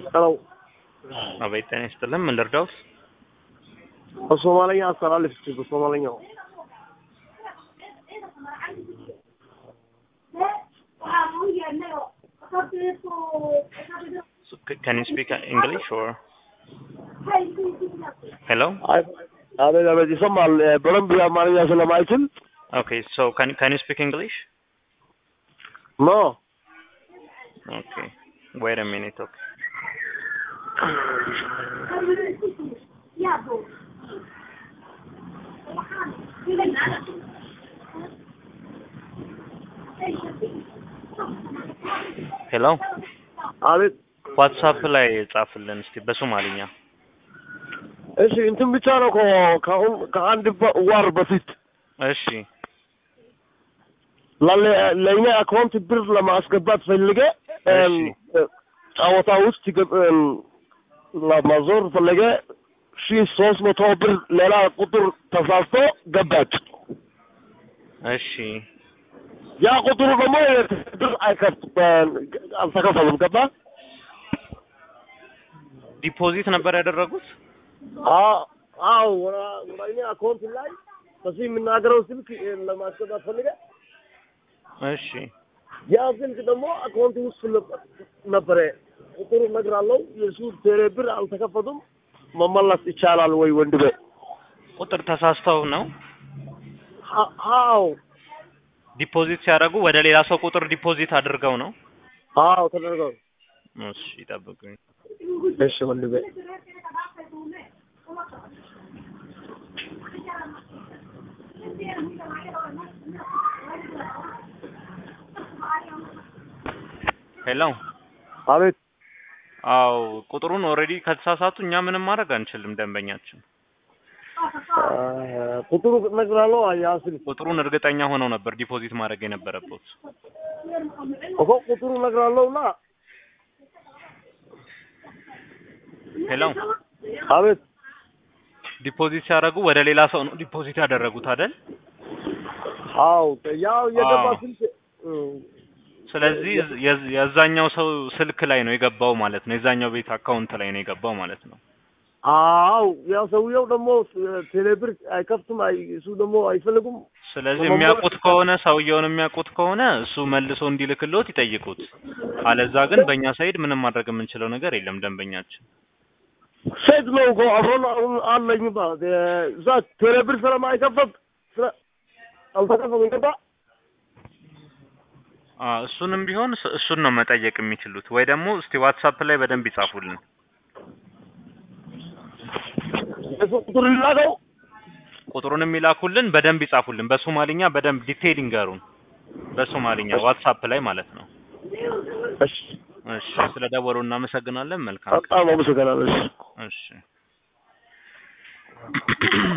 ሄሎ አቤት ጤና ይስጥልን። ምን ልርዳውት? በሶማለኛ አስተላልፍ እስኪ በሶማለኛው Can you speak English or? Hello? አይ አቤት አቤት ይሰማል። በደንብ አማርኛ ስለማይችል Okay, so can can you speak English? ኖ Okay. Wait a minute, okay. ሄሎ አቤት ዋትሳፕ ላይ ጻፍልን እስቲ በሶማሊኛ። እሺ እንትን ብቻ ነው እኮ ከአሁን ከአንድ በ- ወር በፊት እሺ ላለ- ለእኛ አካውንት ብር ለማስገባት ፈልገ እሺ። ጨዋታ ውስጥ ገብ- እም፣ ለማዞር ፈለገ ሺ ሶስት መቶ ብር ሌላ ቁጥር ተሳስቶ ገባች። እሺ ያ ቁጥሩ ደግሞ ብር አይከፍት አልተከፈሉም። ገባ ዲፖዚት ነበር ያደረጉት? አ- አዎ ወራ- ወራ እኛ አካውንት ላይ በዚህ የምናገረው ስልክ ለማስገባት ፈልገ እሺ ያ ስልክ ደግሞ አካውንት ውስጥ ነ- ነበረ። ቁጥሩ እነግራለሁ። የሱ ቴሌ ብር አልተከፈቱም። መመለስ ይቻላል ወይ ወንድሜ? ቁጥር ተሳስተው ነው አ- አዎ ዲፖዚት ሲያደርጉ ወደ ሌላ ሰው ቁጥር ዲፖዚት አድርገው ነው? አዎ ተደርገው። እሺ ይጠብቁኝ። እሺ ወንድሜ ሄሎ አቤት አዎ ቁጥሩን ኦልሬዲ ከተሳሳቱ እኛ ምንም ማድረግ አንችልም። ደንበኛችን አ፣ ቁጥሩ እነግራለሁ። ያ ስልክ ቁጥሩን እርግጠኛ ሆነው ነበር ዲፖዚት ማድረግ የነበረበት። እኮ ቁጥሩ እነግራለሁ እና ሄሎ አቤት ዲፖዚት ሲያደርጉ ወደ ሌላ ሰው ነው ዲፖዚት ያደረጉት አይደል? አዎ ያው የገባ አዎ። ስልክ እም፣ ስለዚህ የዝ- የዛኛው ሰው ስልክ ላይ ነው የገባው ማለት ነው። የዛኛው ቤት አካውንት ላይ ነው የገባው ማለት ነው። አዎ ያው ሰውየው ደግሞ ቴሌብር አይከፍትም። አይ እሱ ደግሞ አይፈልጉም። ስለዚህ ለመሞላት- የሚያውቁት ከሆነ ሰውየውን የሚያውቁት ከሆነ እሱ መልሶ እንዲልክልዎት ይጠይቁት። አለዛ ግን በእኛ ሳይድ ምንም ማድረግ የምንችለው ነገር የለም። ደንበኛችን ሴት ነው እኮ አብሮን አሁን አለኝ ባ እዛ ቴሌብር ስለማይከፈት ስለ አልተከፈቱም። ገባ አ እሱንም ቢሆን እስ- እሱን ነው መጠየቅ የሚችሉት። ወይ ደግሞ እስቲ ዋትሳፕ ላይ በደንብ ይጻፉልን። የሱ ቁጥር ላከው። ቁጥሩን የሚላኩልን በደንብ ይጻፉልን። በሶማሊኛ በደንብ ዲቴይል ይንገሩን። በሶማሊኛ ዋትሳፕ ላይ ማለት ነው። እሺ እሺ፣ ስለ ደወሉ እናመሰግናለን። መልካም ቀን። በጣም አመሰግናለሁ። እሺ እሺ